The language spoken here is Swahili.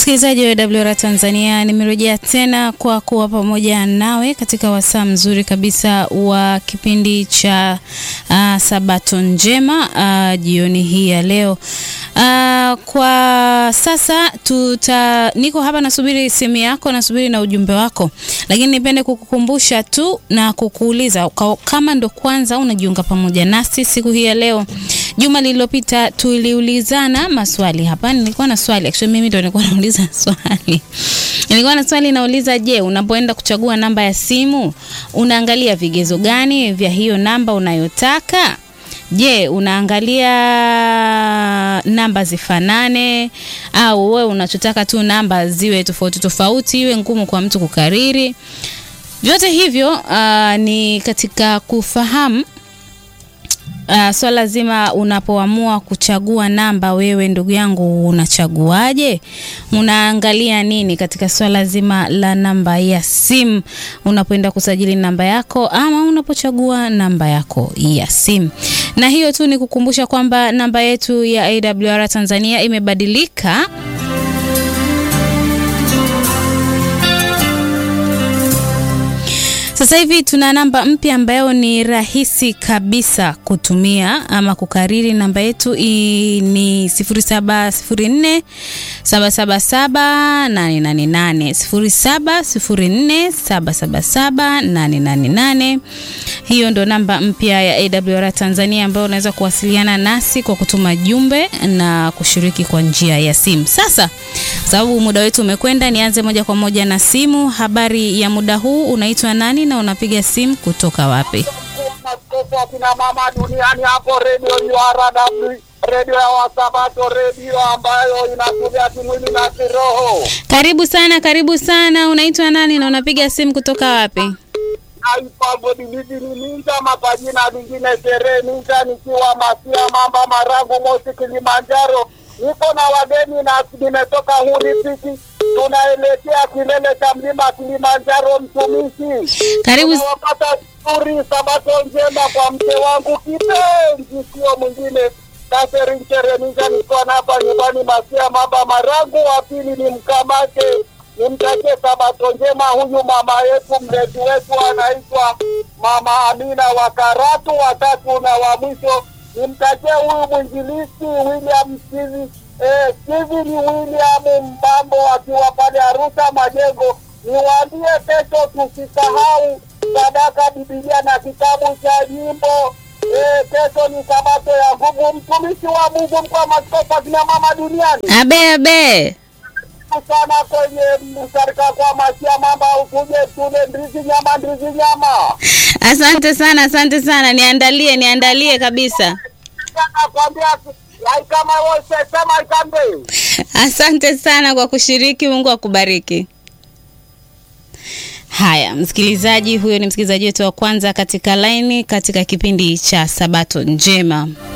Msikilizaji wa WR Tanzania, nimerejea tena kwa kuwa pamoja nawe katika wasaa mzuri kabisa wa kipindi cha uh, Sabato njema uh, jioni hii ya leo. Uh, kwa sasa tuta, niko hapa nasubiri simu yako, nasubiri na ujumbe wako, lakini nipende kukukumbusha tu na kukuuliza kama ndo kwanza unajiunga pamoja nasi siku hii ya leo. Juma lililopita tuliulizana maswali hapa. Nilikuwa na swali actually, mimi ndo nilikuwa nauliza swali. Nilikuwa na swali nauliza, je, unapoenda kuchagua namba ya simu unaangalia vigezo gani vya hiyo namba unayotaka? Je, unaangalia namba zifanane au wewe unachotaka tu namba ziwe tofauti tofauti, iwe ngumu kwa mtu kukariri? Vyote hivyo uh, ni katika kufahamu Uh, swala so zima unapoamua kuchagua namba, wewe ndugu yangu unachaguaje? Unaangalia nini katika swala zima la namba ya simu unapoenda kusajili namba yako ama unapochagua namba yako ya simu? Na hiyo tu ni kukumbusha kwamba namba yetu ya AWR Tanzania imebadilika. Sasa hivi tuna namba mpya ambayo ni rahisi kabisa kutumia ama kukariri. Namba yetu ni 0704 777 888 0704 777 888. Hiyo ndo namba mpya ya AWR Tanzania ambayo unaweza kuwasiliana nasi kwa kutuma jumbe na kushiriki kwa njia ya simu. Sasa sababu muda wetu umekwenda, nianze moja kwa moja na simu. Habari ya muda huu, unaitwa nani na unapiga simu kutoka wapi? Kina mama duniani hapo, redio URW, redio ya Wasabato, redio ambayo inakuja kimwili na kiroho. Karibu sana, karibu sana. Unaitwa nani na unapiga simu kutoka wapi? Aipabodiliji ni ninja mapajina lingine sherehe ninja, nikiwa Masia Mamba Marangu Moshi Kilimanjaro. Niko na wageni na nimetoka huri piki, tunaelekea kilele cha mlima Kilimanjaro. Mtumishi, Karibu. tunawapata zuri. Sabato njema kwa mke wangu kipenzi, sio mwingine Kaseri Nchereninja, nikiwa na hapa nyumbani Masia Mamba Marangu. Wa pili ni mkamake nimtakie sabato njema huyu mama yetu mlezi wetu anaitwa Mama Amina wa Karatu. Watatu na wa mwisho nimtakie huyu mwinjilisti William Steve eh, Steven William Mbambo akiwa pale Arusha Majengo. Niwaambie kesho tusisahau sadaka, Biblia na kitabu cha nyimbo. Eh, kesho ni sabato ya nguvu. Mtumishi wa Mungu mkwa maskofu akina mama duniani Abe abe. sana kwenye msarika kwa masia mamba ukuje tule ndizi nyama ndizi nyama Asante sana, asante sana. Niandalie, niandalie kabisa. nakwambia kama wose sema ikambe Asante sana kwa kushiriki. Mungu akubariki. Haya, msikilizaji, huyo ni msikilizaji wetu wa kwanza katika laini katika kipindi cha Sabato Njema.